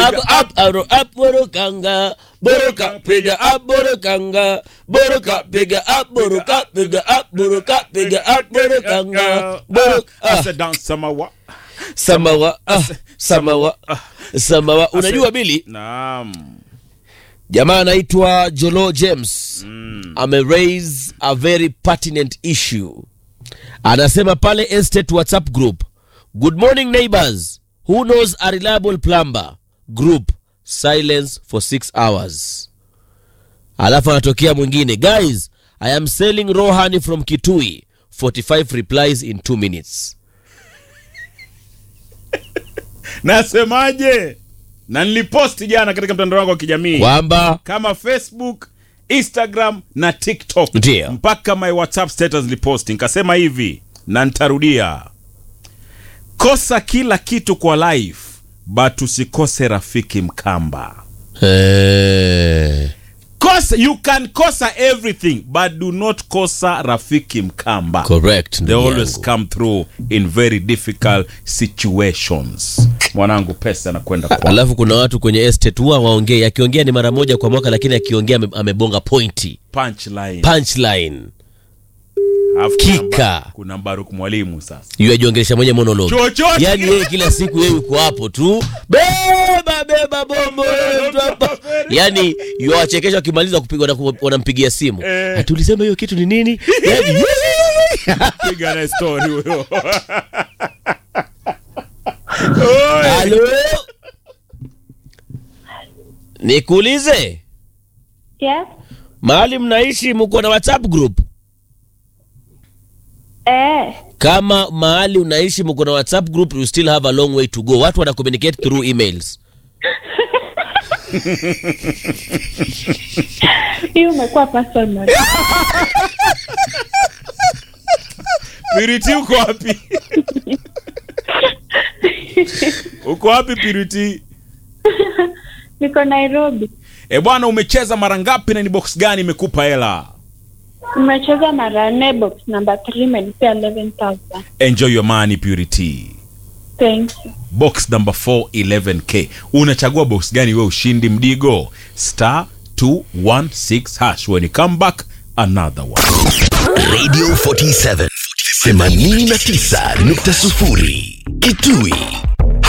up up aro up burukanga buruka piga up burukanga buruka piga up buruka piga up buruka piga up burukanga buruka ah, Asa dance samawa. samawa ah, samawa samawa unajua bili Naam. jamaa anaitwa jolo james ame raise a very pertinent issue anasema pale estate whatsapp group good morning neighbors who knows a reliable plumber group silence for six hours alafu anatokea mwingine guys i am selling raw honey from kitui 45 replies in 2 minutes Nasemaje? Na niliposti jana katika mtandao wangu wa kijamii kwamba kama Facebook, Instagram na TikTok. Ndio. Mpaka my WhatsApp status niliposti nikasema hivi na nitarudia. Kosa kila kitu kwa life but usikose rafiki mkamba. eh, Kosa, you can kosa everything but do not kosa rafiki mkamba. correct They ndugu always yangu. come through in very difficult situations. Mwanangu pesa anakwenda kwa alafu kuna watu kwenye estate huwa waongei akiongea ni mara moja kwa mwaka lakini akiongea ame- amebonga pointi punchline. punchline Alafu Kika. kuna Mba- Kuna Mbaruk mwalimu sasa. yu ajiongelesha mwenye monologi Chochote. yaani yeye kila siku yeye yuko hapo tu beba beba bombo mtu hapa yaani yuwachekesha wakimaliza kupigwa na- wanampigia simu Eh. ati ulisema hiyo kitu ni nini yaani Piga na story huyo. halo nikuulize Yes. mahali mnaishi mko na whatsapp group Eh. kama mahali unaishi mko na whatsapp group you still have a long way to go watu wana communicate through emails Hii umekuwa personal. Piriti uko wapi? uko wapi Piriti? Niko Nairobi. E bwana, umecheza mara ngapi na ni box gani imekupa hela? Nimecheza mara nne box number 3 imenipea 11000. Enjoy your money Purity. Thank you. Box number 4 11k. Unachagua box gani we ushindi mdigo? Star 216 hash when you come back another one. Radio 47 89.0 Kitui